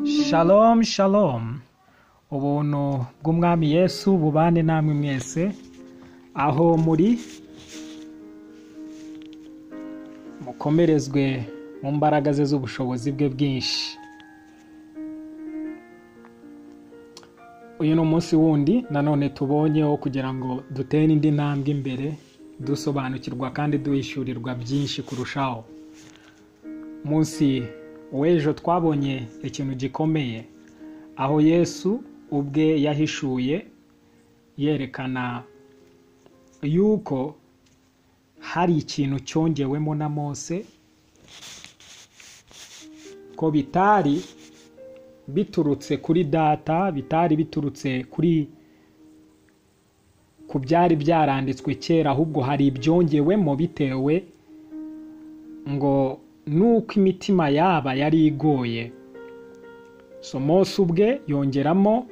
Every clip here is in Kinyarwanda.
Shalom shalom ubuntu bw'umwami yesu bubane namwe mwese aho muri mukomerezwe mu mbaraga ze z'ubushobozi bwe bwinshi uyu ni umunsi wundi nanone tubonyeho kugira ngo dutere indi ntambwe imbere dusobanukirwa kandi duhishyurirwa byinshi kurushaho munsi w'ejo twabonye ikintu gikomeye aho yesu ubwe yahishuye yerekana yuko hari ikintu cyongewemo na mose ko bitari biturutse kuri data bitari biturutse kuri ku byari byaranditswe kera ahubwo hari ibyongewemo bitewe ngo nuko imitima yaba yari igoye so mose ubwe yongeramo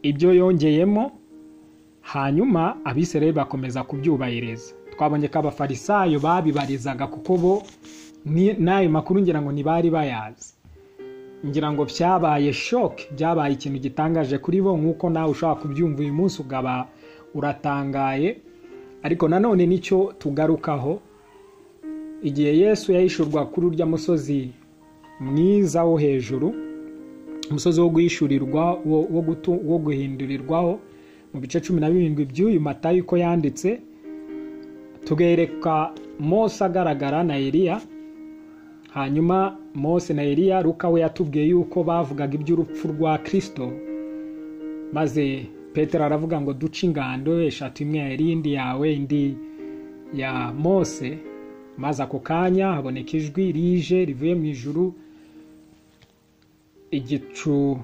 ibyo yongeyemo hanyuma abisirayeli bakomeza kubyubahiriza twabonye ko abafarisayo babibarizaga kuko bo ni- n'ayo makuru ngira ngo ntibari bayazi ngira ngo byabaye shoke byabaye ikintu gitangaje kuri bo nk'uko nawe ushobora kubyumva uyu munsi ukaba uratangaye ariko nanone nicyo tugarukaho igihe yesu yahishurwa kuri urya musozi mwiza wo hejuru umusozi wo guhishurirwa wo- wo gutu- wo guhindurirwaho mu bice cumi na birindwi by'uyu matayo uko yanditse tugereka mose agaragara na eliya hanyuma mose na eliya luka we yatubwiye yuko bavugaga iby'urupfu rwa kirisito maze petero aravuga ngo duce ingando eshatu imwe ya Eliya, indi yawe indi ya mose maze ako kanya haboneka ijwi rije rivuye mu ijuru igicu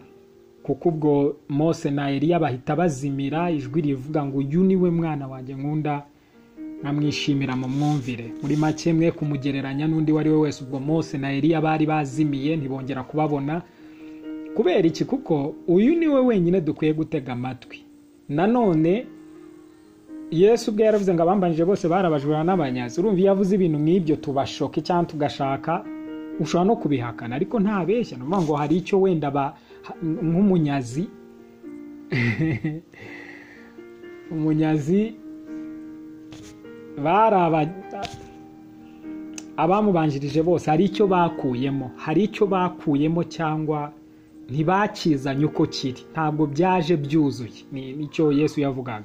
kuko ubwo mose na eliya bahita bazimira ijwi rivuga ngo uyu ni we mwana wanjye nkunda nkamwishimira mu mwumvire muri make mwe kumugereranya n'undi uwo ari we wese ubwo mose na eliya bari bazimiye ntibongera kubabona kubera iki kuko uyu ni we wenyine dukwiye gutega amatwi nanone yesu ubwe yaravuze ngo abambanije bose barabajura n'abanyazi urumva iyo avuze ibintu nk'ibyo tubashoke cyangwa tugashaka ushobora no kubihakana ariko ntabeshya ni ukuvuga ngo hari icyo wenda ba- ha- nk'umunyazi umunyazi bari aba- abamubanjirije bose hari icyo bakuyemo hari icyo bakuyemo cyangwa ntibakizanye uko kiri ntabwo byaje byuzuye ni nicyo yesu yavugaga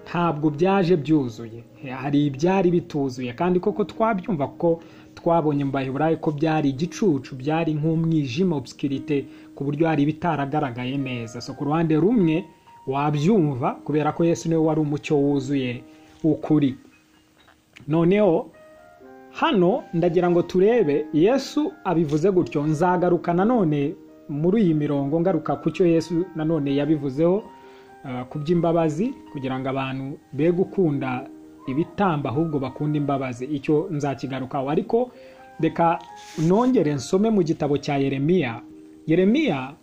ntabwo byaje byuzuye hari ibyari bituzuye kandi koko twabyumva ko twabonye mu baheburayo ko byari igicucu byari nk'umwijima obsikirite ku buryo hari ibitaragaragaye neza so ku ruhande rumwe wabyumva kubera ko yesu niwe wari umucyo wuzuye ukuri noneho hano ndagira ngo turebe yesu abivuze gutyo nzagaruka nanone muri iyi mirongo ngaruka ku cyo yesu nanone yabivuzeho eh, ku by'imbabazi kugira ngo abantu be gukunda ibitamba ahubwo bakunda imbabazi icyo nzakigarukaho ariko reka nongere nsome mu gitabo cya yeremiya yeremiya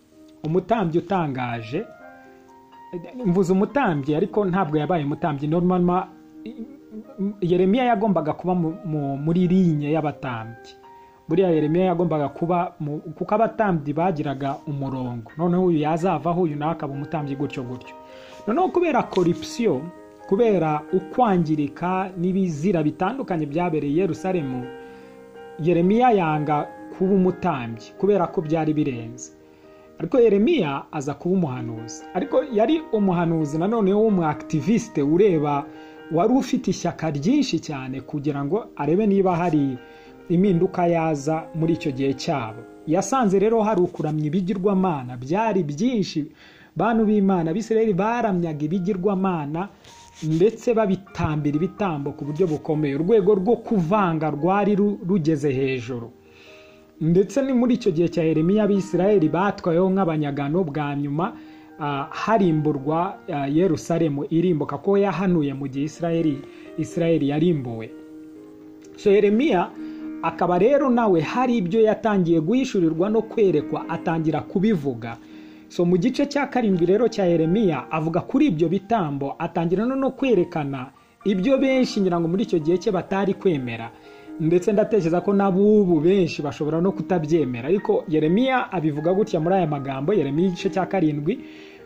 umutambyi utangaje mvuze umutambyi ariko ntabwo yabaye umutambyi normal yeremiya yagombaga kuba mu- mu- muri rinye y'abatambyi buriya yeremiya yagombaga kuba mu- kuko abatambyi bagiraga umurongo noneho uyu yazavaho uyu nawe akaba umutambyi gutyo gutyo noneho kubera korupsiyo kubera ukwangirika n'ibizira bitandukanye byabereye i yerusalemu yeremiya yanga kuba umutambyi kubera ko byari birenze ariko yeremiya aza kuba umuhanuzi ariko yari umuhanuzi nanone w'umuakitiviste ureba wari ufite ishyaka ryinshi cyane kugira ngo arebe niba hari impinduka yaza muri icyo gihe cyabo yasanze rero hari ukuramya ibigirwamana byari byinshi bantu b'imana abisirayeli baramyaga ibigirwamana ndetse babitambira ibitambo ku buryo bukomeye urwego rwo kuvanga rwari ru- rugeze hejuru ndetse ni muri icyo gihe cya Yeremiya abisirayeli batwayeho nk'abanyagano bwa nyuma ah, harimburwa ah, yerusalemu irimbuka ko yahanuye mu gihe isirayeli isirayeli yarimbuwe so Yeremiya akaba rero nawe hari ibyo yatangiye guhishurirwa no kwerekwa atangira kubivuga so mu gice cya karindwi rero cya Yeremiya avuga kuri ibyo bitambo atangira no no kwerekana ibyo benshi ngira ngo muri icyo gihe cye batari kwemera ndetse ndatekereza ko n'abubu benshi bashobora no kutabyemera ariko yeremiya abivuga gutya muri aya magambo yeremiya igice cya karindwi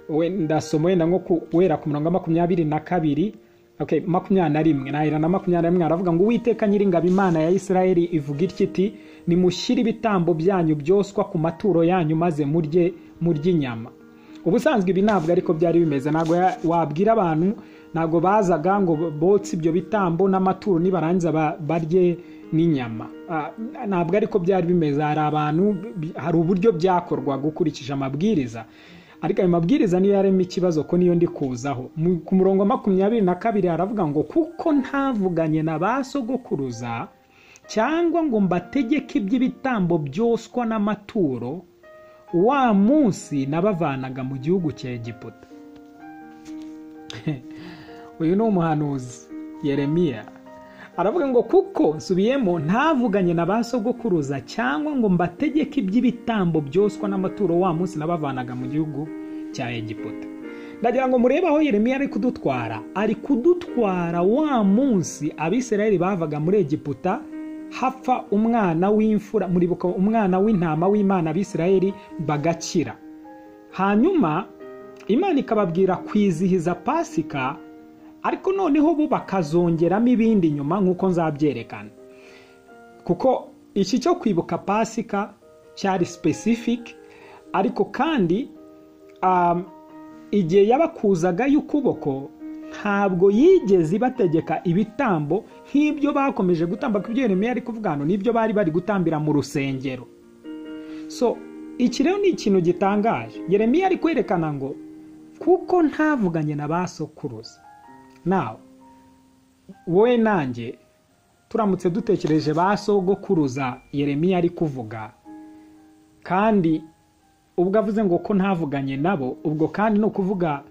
we ndasoma wenda nko kuwera ku mirongo makumyabiri na kabiri okay, makumyabiri na rimwe nahera na makumyabiri na rimwe aravuga ngo uwiteka nyiringabo imana ya isirayeli ivuga itya iti nimushyire ibitambo byanyu byoswa ku maturo yanyu maze murye murye inyama ubusanzwe ibi ntabwo ariko byari bimeze ntabwo ya- wabwira abantu ntabwo bazaga ngo botse ibyo bitambo n'amaturo nibarangiza ba- barye n'inyama Ah, ntabwo ariko byari bimeze hari abantu bi- hari uburyo byakorwaga ukurikije amabwiriza ariko ayo mabwiriza niyo yarema ikibazo ko niyo ndi kuzaho Mu- ku murongo wa makumyabiri na kabiri haravuga ngo kuko ntavuganye na ba sogokuruza cyangwa ngo mbategeke iby'ibitambo byoswa n'amaturo wa munsi nabavanaga mu gihugu cya egiputa uyu ni umuhanuzi yeremiya aravuga ngo kuko nsubiyemo ntavuganye na ba sogokuruza cyangwa ngo mbategeke iby'ibitambo byoswa n'amaturo wa munsi nabavanaga mu gihugu cya egiputa ndagira ngo murebe aho yeremiya ari kudutwara ari kudutwara wa munsi abisirayeli bavaga muri egiputa hapfa umwana w'imfura muribuka umwana w'intama w'imana abisirayeli bagakira hanyuma imana ikababwira kwizihiza pasika ariko noneho bo bakazongeramo ibindi nyuma nk'uko nzabyerekana kuko iki cyo kwibuka pasika cyari specific ariko kandi um, igihe yabakuzagayo ukuboko ntabwo yigeze ibategeka ibitambo nk'ibyo bakomeje gutamba ku byo yeremiya ari kuvuga hano n'ibyo bari bari gutambira mu rusengero so iki rero ni ikintu gitangaje yeremiya ari kwerekana ngo kuko ntavuganye na ba sokuruza nawe wowe nanjye turamutse dutekereje ba sogokuruza yeremiya ari kuvuga kandi ubwo avuze ngo ko ntavuganye nabo ubwo kandi ni ukuvuga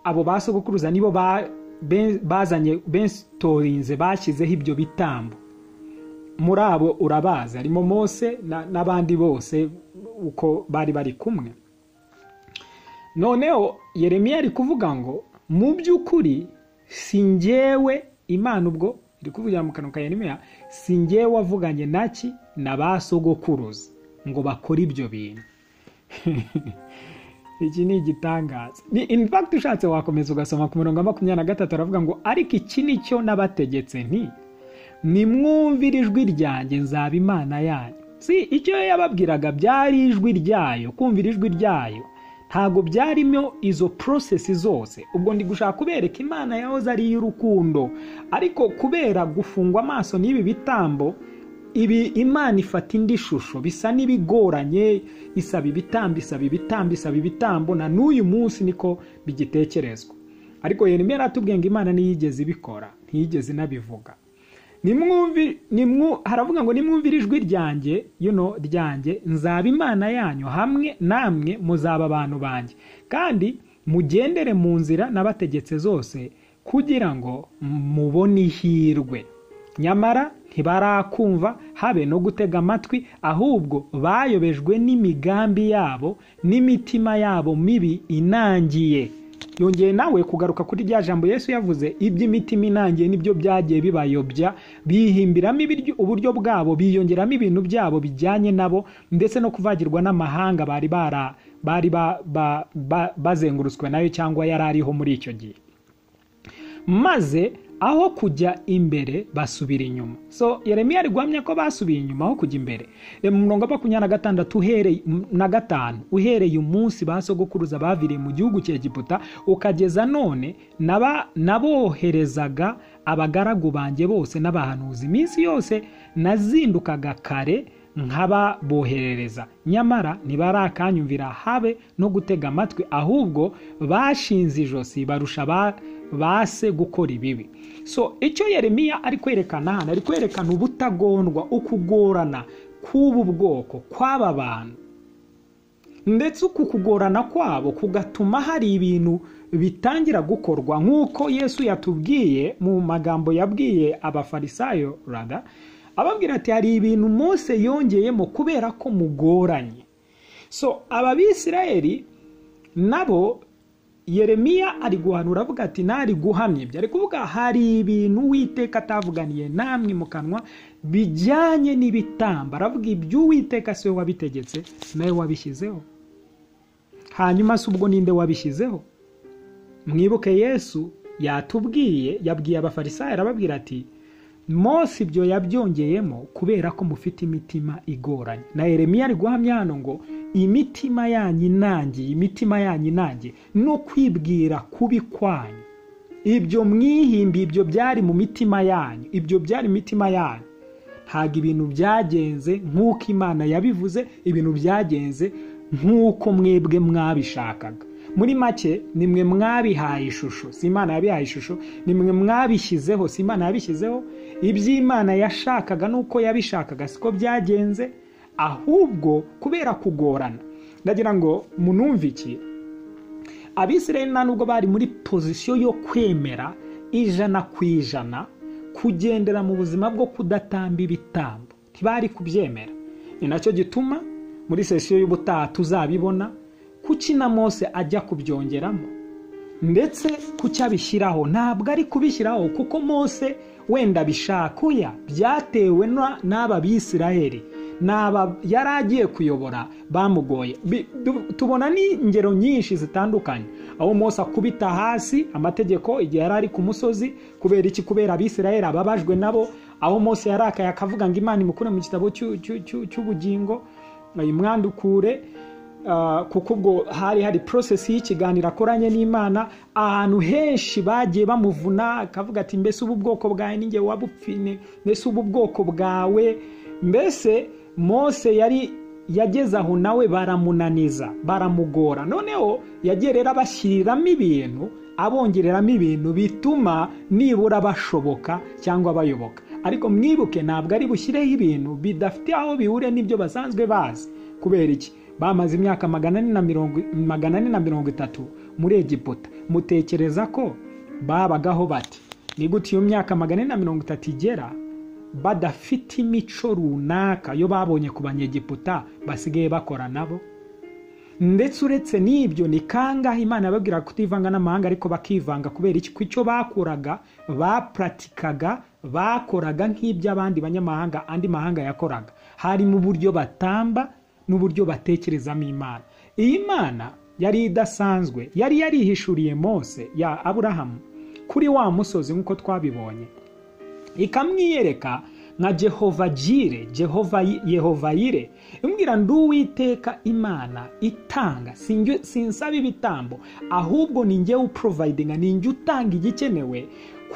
abo ba sogokuruza nibo ba- be- bazanye besitorinze bashyizeho ibyo bitambo muri abo urabazi harimo mose na- n'abandi bose uko bari bari kumwe noneho yeremiya ari kuvuga ngo mu by'ukuri si njyewe imana ubwo iri kuvugira mu kanwa ka yeremiya si njyewe wavuganye naki na ba sogokuruza ngo bakore ibyo bintu iki ni igitangaza Ni- in fact ushatse wakomeza ugasoma ku murongo wa makumyabiri na gatatu aravuga ngo ariko iki ni cyo nabategetse nti nimwumvire ijwi ryanjye nzaba imana yanyu si icyo yababwiraga byari ijwi ryayo kumvira ijwi ryayo ntabwo byarimo izo porosesi zose ubwo ndi gushaka kubereka imana yahoze ari iy'urukundo ariko kubera gufungwa amaso n'ibi bitambo ibi imana ifata indi shusho bisa n'ibigoranye isaba ibitambo isaba ibitambo isaba ibitambo na n'uyu munsi niko bigitekerezwa ariko yeremiya aratubwiye ngo imana ntiyigeze ibikora ntiyigeze inabivuga nimwumvi nimwu haravuga ngo nimwumvire ijwi ryanjye you know, ryanjye nzaba imana yanyu hamwe namwe muzaba abantu banjye kandi mugendere mu nzira n'abategetse zose kugira ngo mubone ihirwe nyamara ntibarakumva habe no gutega amatwi ahubwo bayobejwe n'imigambi yabo n'imitima yabo mibi inangiye yongeye nawe kugaruka kuri rya jambo yesu yavuze iby'imitima inangiye nibyo byagiye bibayobya bihimbiramo ibiryo- uburyo bwabo biyongeramo ibintu byabo bijyanye nabo ndetse no kuvagirwa n'amahanga bari bara- bari ba- ba- ba- bazengurutswe nayo cyangwa yari ariho muri icyo gihe maze aho kujya imbere basubira inyuma so yeremiya ari guhamya ko basubiye inyuma aho kujya imbere Reba mu murongo wa makumyabiri na gatandatu uhereye na gatanu uhereye umunsi ba sogokuruza baviriye mu gihugu cya egiputa ukageza none naba- naboherezaga abagaragu banjye bose n'abahanuzi iminsi yose nazindukaga kare nkababoherereza nyamara ntibarakanyumvira habe no gutega amatwi ahubwo bashinze ijosi barusha ba base gukora ibibi so icyo yeremiya ari kwerekana hano ari kwerekana ubutagondwa ukugorana k'ubu bwoko kw'aba bantu ndetse uku kugorana kwabo kugatuma hari ibintu bitangira gukorwa nk'uko yesu yatubwiye mu magambo yabwiye abafarisayo rada ababwira ati hari ibintu mose yongeyemo kubera ko mugoranye so aba bisirayeli nabo yeremiya ari guhanura avuga ati ntari guhamya ibyo ari kuvuga hari ibintu uwiteka atavuganiye namwe mu kanwa bijyanye n'ibitamba aravuga ibyo uwiteka si we wabitegetse nawe wabishyizeho hanyuma si ubwo ninde wabishyizeho mwibuke yesu yatubwiye yabwiye abafarisayo arababwira ati mose ibyo yabyongeyemo kubera ko mufite imitima igoranye na Yeremiya ari guhamya hano ngo imitima yanyu inangiye imitima yanyu inangiye no kwibwira kubi kwanyu ibyo mwihimbi ibyo byari mu mitima yanyu ibyo byari mu mitima yanyu ntabwo ibintu byagenze nk'uko imana yabivuze ibintu byagenze nk'uko mwebwe mwabishakaga muri make ni mwe mwabihaye ishusho si imana yabihaye ishusho ni mwe mwabishyizeho si imana yabishyizeho iby'imana yashakaga n'uko yabishakaga siko byagenze ahubwo kubera kugorana ndagira ngo munumve iki abisirayeli nta nubwo bari muri pozisiyo yo kwemera ijana ku ijana kugendera mu buzima bwo kudatamba ibitambo ntibari kubyemera ni nacyo gituma muri sesiyo y'ubutaha tuzabibona kuki na mose ajya kubyongeramo ndetse kuki abishyiraho ntabwo ari kubishyiraho kuko mose wenda abishakuya byatewe n'aba bisiraheli yari agiye kuyobora bamugoye tubona n'ingero nyinshi zitandukanye aho mose akubita hasi amategeko igihe yari ari ku musozi kubera iki kubera abisiraheli ababajwe nabo aho mose yarakaye akavuga ngo imana imukure mu gitabo cy'ubugingo imwandukure kuko ubwo hari hari porosesi y'ikiganiro akoranye n'imana ahantu henshi bagiye bamuvuna akavuga ati mbese ubu bwoko bwawe n'inge wabupfine mbese ubu bwoko bwawe mbese mose yari yageze aho nawe baramunaniza baramugora noneho yagiye rero abashyiriramo ibintu abongereramo ibintu bituma nibura bashoboka cyangwa bayoboka ariko mwibuke ntabwo ari bushyireho ibintu bidafite aho bihure n'ibyo basanzwe bazi kubera iki bamaze imyaka magana ane na mirongo itatu muri egiputa mutekereza ko babagaho bati ni gute iyo myaka magana ane na mirongo itatu igera badafite imico runaka yo babonye ku banyegiputa basigaye bakora nabo ndetse uretse n'ibyo ni kangahe imana yababwira kutivanga n'amahanga ariko bakivanga kubera iki icyo bakuraga bapuratikaga bakoraga nk'iby'abandi banyamahanga andi mahanga yakoraga harimo uburyo batamba n'uburyo batekerezamo imana iyi mana yari idasanzwe yari yarihishuriye mose ya aburahamu kuri wa musozi nk'uko twabibonye ikamwiyereka nka jehova jire jehova yire imbwira ndi uwiteka imana itanga sinsaba ibitambo ahubwo ni njye uprovayidinga ni njye utanga igikenewe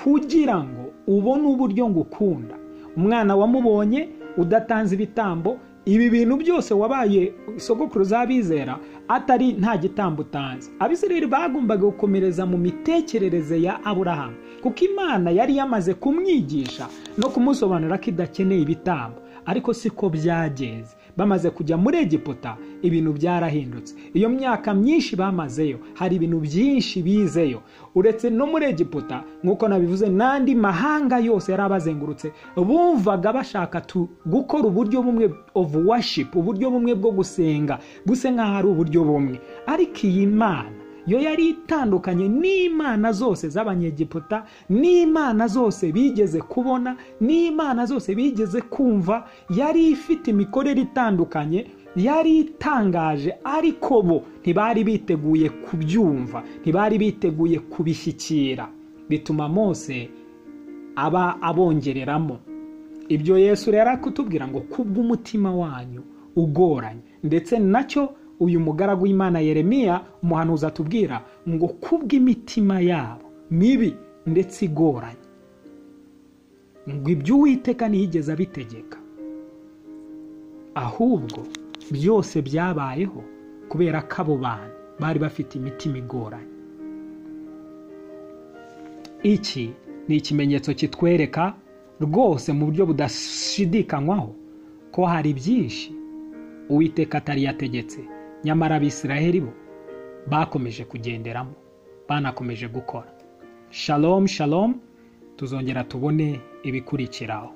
kugira ngo ubone uburyo ngukunda umwana wamubonye udatanze ibitambo ibi bintu byose wabaye sogokuru z'abizera atari nta gitambo utanze abisirayeli bagombaga gukomereza mu mitekerereze ya aburahamu kuko imana yari yamaze kumwigisha no kumusobanurira ko idakeneye ibitambo ariko siko byagenze bamaze kujya muri egiputa ibintu byarahindutse iyo myaka myinshi bamazeyo hari ibintu byinshi bizeyo uretse no muri egiputa nk'uko nabivuze n'andi mahanga yose yari abazengurutse bumvaga bashaka gukora uburyo bumwe ovu washipu uburyo bumwe bwo gusenga gusa nk'aho ari uburyo bumwe ariko iyi mana yo yari itandukanye n'imana zose z'abanyegiputa n'imana zose bigeze kubona n'imana zose bigeze kumva yari ifite imikorere itandukanye yari itangaje ariko bo ntibari biteguye kubyumva ntibari biteguye kubishyikira bituma mose aba abongereramo ibyo yesu rero kutubwira ngo kubw'umutima wanyu ugoranye ndetse nacyo uyu mugaragu w'imana Yeremiya umuhanuzi atubwira ngo kubw'imitima yabo mibi ndetse igoranye ngo ibyo uwiteka ntiyigeze abitegeka ahubwo byose byabayeho kubera ko abo bantu bari bafite imitima igoranye iki ni ikimenyetso kitwereka rwose mu buryo budashidikanywaho ko hari byinshi uwiteka atari yategetse nyamara abisiraheli bo bakomeje kugenderamo banakomeje gukora shalom shalom tuzongera tubone ibikurikiraho